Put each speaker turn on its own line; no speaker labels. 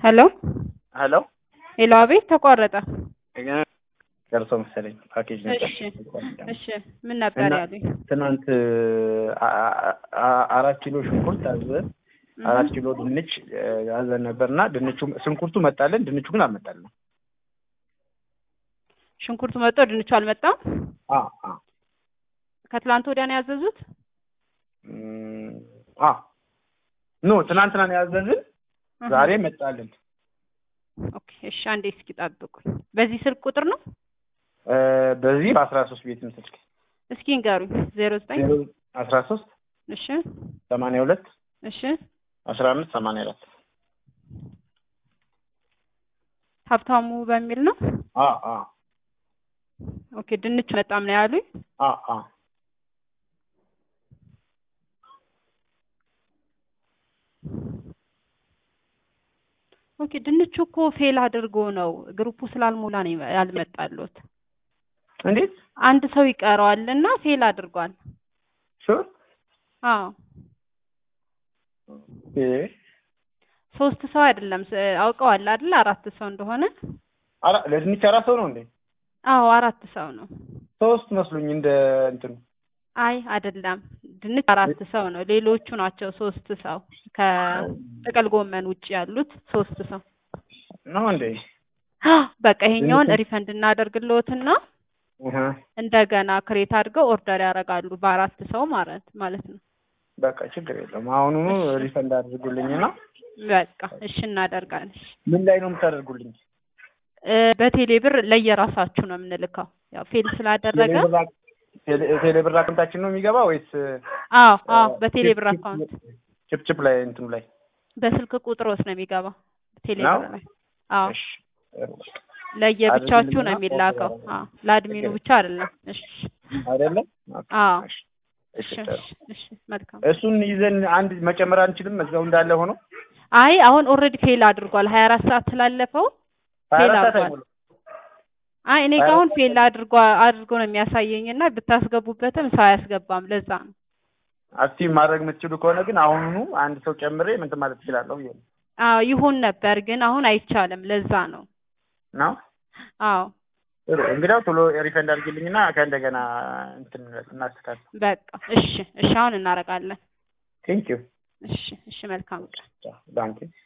ሄሎ
ሄሎ
ሄሎ፣ አቤት ተቋረጠ።
ደርሶ መሰለኝ ፓኬጅ ነበር።
እሺ እሺ፣ ምን ነበር
እና
ያሉኝ?
ትናንት አ- አ- አ- አራት ኪሎ ሽንኩርት አዘን አራት ኪሎ ድንች አዘን ነበር እና ድንቹ ሽንኩርቱ መጣልን፣ ድንቹ ግን አልመጣልንም።
ሽንኩርቱ መጥቶ ድንቹ አልመጣም።
አ አ
ከትላንት ወዲያ ነው ያዘዙት።
እም፣ አ ኖ ትናንትና ነው ያዘዝን፣ ዛሬ መጣልን።
ኦኬ እሺ፣ አንዴ እስኪ ጠብቁኝ። በዚህ ስልክ ቁጥር ነው?
እ፣ በዚህ በአስራ ሶስት ቤትም ስልክ
እስኪ ንገሩኝ። ዜሮ ዘጠኝ
ዜሮ አስራ ሶስት
እሺ
ሰማንያ ሁለት
እሺ፣
አስራ አምስት ሰማንያ አራት
ሀብታሙ በሚል ነው።
አ አ
ኦኬ ድንቹ መጣም ነው ያሉኝ።
አ አ
ኦኬ ድንቹ እኮ ፌል አድርጎ ነው ግሩፑ ስላልሞላ ነው ያልመጣሉት።
እንዴት
አንድ ሰው ይቀረዋል እና ፌል አድርጓል።
ሹር
አዎ
እ
ሶስት ሰው አይደለም ስ- አውቀዋል አይደል? አራት ሰው እንደሆነ።
አራ ለድንች አራት ሰው ነው እንዴ?
አዎ አራት ሰው ነው።
ሶስት መስሉኝ እንደ እንትኑ
አይ አይደለም፣ ድንች አራት ሰው ነው። ሌሎቹ ናቸው ሶስት ሰው ከጥቅል ጎመን ውጭ ያሉት ሶስት ሰው።
ነው እንዴ?
በቃ ይሄኛውን ሪፈንድ እናደርግልዎትና
እህ
እንደገና ክሬት አድርገው ኦርደር ያደርጋሉ በአራት ሰው ማለት ማለት ነው።
በቃ ችግር የለም። አሁኑኑ ሪፈንድ አድርጉልኝና
በቃ እሺ እናደርጋለን። እሺ።
ምን ላይ ነው የምታደርጉልኝ?
እ፣ በቴሌ ብር ለየራሳችሁ ነው የምንልከው። ያው ፌል ስላደረገ
ቴሌ ብር አካውንታችን ነው የሚገባ ወይስ
አዎ አዎ በቴሌ ብር አካውንት
ችፕችፕ ላይ እንትኑ ላይ
በስልክ ቁጥር ውስጥ ነው የሚገባው ቴሌ
ነው?
ብር ላይ። አዎ
እሺ
ለየብቻችሁ ነው
አድርጉልኝና
የሚላከው። አዎ ለአድሚኑ ብቻ አይደለም። እሺ
አይደለም?
አዎ
እሺ
እሺ እሺ እሺ መልካም።
እሱን ይዘን አንድ መጨመር አንችልም? እዛው እንዳለ ሆኖ
አይ አሁን ኦልሬዲ ፌል አድርጓል። ሀያ አራት ሰዓት ስላለፈው
ሀያ
ፌል
አራት ሰዓት
አድርጓል።
አይሞላም።
አይ እኔ
ሀያ
ጋር አሁን
አራት
ፌል አድርጓ አድርጎ ነው የሚያሳየኝ እና ብታስገቡበትም ሰው አያስገባም። ለዛ ነው።
አክቲቭ ማድረግ የምትችሉ ከሆነ ግን አሁኑኑ አንድ ሰው ጨምሬ ምንትን ማለት እችላለሁ ብዬ ነው
አዎ ይሁን ነበር ግን አሁን አይቻልም። ለዛ ነው።
ነው።
አዎ
ጥሩ እንግዲያው ቶሎ ሪፈንድ አድርጊልኝና ከእንደገና እንትን እናስተካክል።
በቃ እሺ እሺ አሁን እናደርጋለን።
ቴንክ ዩ
እሺ እሺ መልካም ቀን።
ባንክ